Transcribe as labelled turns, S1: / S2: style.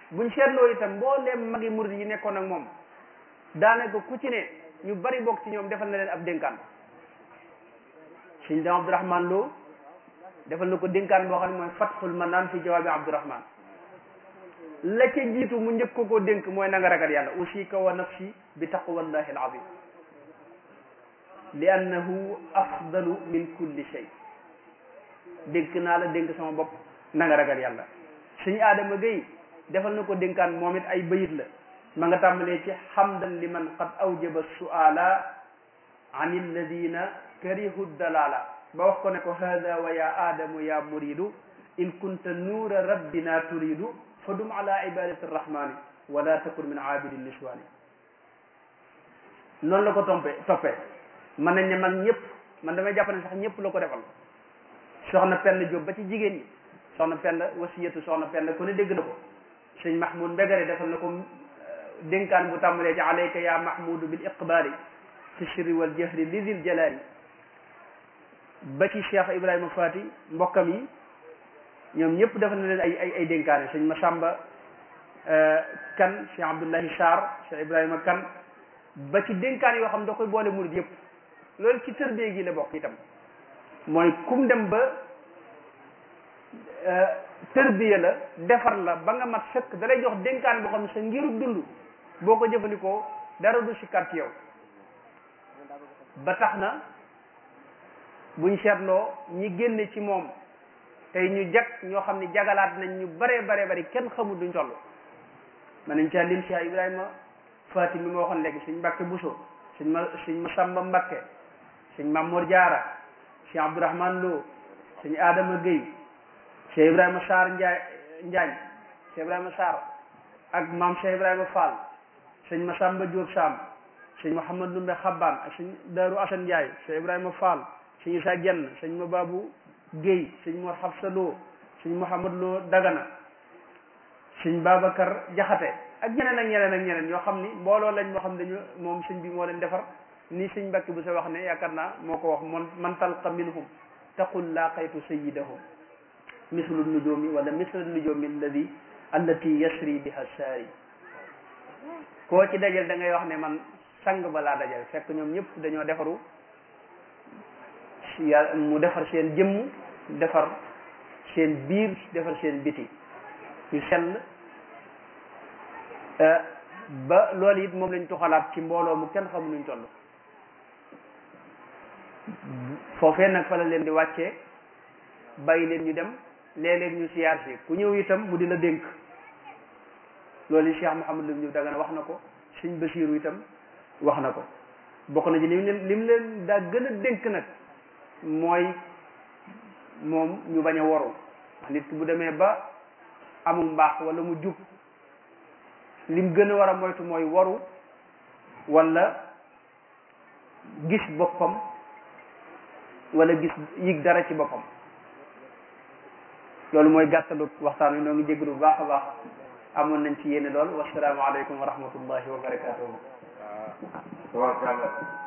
S1: buñ seetloo itam mbooleem magi murid yi nekkoon ak moom daanaka ku ci ne ñu bari bokk ci ñoom defal na leen ab dénkaan sëñ dam Abdourahman Lo defal na ko dénkaan boo xam ne mooy fatxul manaan fi jawaabi Abdourahman la ca jiitu mu njëkk ko koo dénk mooy na nga ragal yàlla usika wa nafsi bi taqwallahi al azim li annahu afdalu min kulli shay dénk naa la dénk sama bopp na nga ragal yàlla suñu aadama gay defal na ko dénkaan moom it ay bayit la ma nga tàmbalee ci hamdan liman qad awjaba suala an alladina karihu dalala ba wax ko ne ko hada wa ya aadamu ya muridu in kunta nuura rabbina turidu fa dum ala ibadati arrahmani wala takun min abidi niswani noonu la ko tompee toppee mën nañ ne man ñëpp man damay jàpp ne sax ñëpp la ko defal soxna Penda Diop ba ci jigéen ñi soxna Penda wasiyatu soxna Penda ku ne dégg na ko sëñ Mahmoud Mbegare defal na ko dénkaan bu tàmbalee ci alayka ya mahmudu bil iqbali fi sirri wal jahri li dil jalali ba ci Cheikh Ibrahima Fati mbokkam yi ñoom ñëpp defal na leen ay ay ay dénkaane sëñ Masamba kan Cheikh Abdullahi Sarr Cheikh Ibrahima kan ba ci dénkaan yoo xam da koy boole murid yëpp loolu ci tërbie gi la bokk itam mooy kum dem ba tërbiya la defar la ba nga mat sëkk da lay jox dénkaan boo xam ne sa ngiru dund boo ko jëfandikoo dara du si kar ci yow ba tax na buñ seetloo ñi génne ci moom tey ñu jag ñoo xam ne jagalaat nañ ñu bare bare bari kenn xamul duñ toll man nañ caa lim Cheikh Ibrahima Fatim mi ma waxoon léegi suñ Mbàkke Buso suñ ma suñ Masamba Mbakke suñ Mamour Diarra Cheikh Abdourahman Lo suñ Adama Gueye Cheikh Ibrahima Sarr Ndiaye Njaañ Cheikh Ibrahima Sarr ak maam Cheikh Ibrahima Fall sëñ Masamba Diop Sam sëñ Mouhamad Lumbe Xabbaan ak sëñ Daaru Asan Ndiaye Cheikh Ibrahima Fall sëñ Isa Jenn sëñ Mababu Gueye sëñ Mor Xabsa Lo sëñ Mouhamad Lo Dagana sëñ Babacar Jaxate ak ñeneen ak ñeneen ak ñeneen ñoo xam ni mbooloo lañ moo xam dañu moom sëñ bi moo leen defar ni sëñ Mbàkke bu sa wax ne yaakaar naa moo ko wax man man talqa minhum taqul laqaytu sayyidahum mislu nujumi wala mislu nujumi alladi allati yasri biha saari koo ci dajal da ngay wax ne man sang ba laa dajal fekk ñoom ñëpp dañoo defaru ya mu defar seen jëmm defar seen biir defar seen biti ñu sell ba loolu it moom lañ tuxalaat ci mbooloo mu kenn xamu nuñ toll foofee nag fa la leen di wàccee bàyyi leen ñu dem léeg-léeg ñu siyaar si ku ñëw itam mu di la dénk loolu Cheikh Mouhamadou Lam ñu Dagana wax na ko Sëñ Basiiru itam wax na ko bokk na ci lim leen lim leen daa gën a dénk nag mooy moom ñu bañ a waru wax nit ki bu demee ba amul mbaax wala mu jub lim gën a war a moytu mooy waru wala gis boppam wala gis yëg dara ci boppam loolu mooy gàttalu waxtaan wi noo ngi jégalu bu baax a baax amoon nañ ci yéene lool wassalaamu aleykum wa rahmatullahi wa barakatuhu
S2: waaw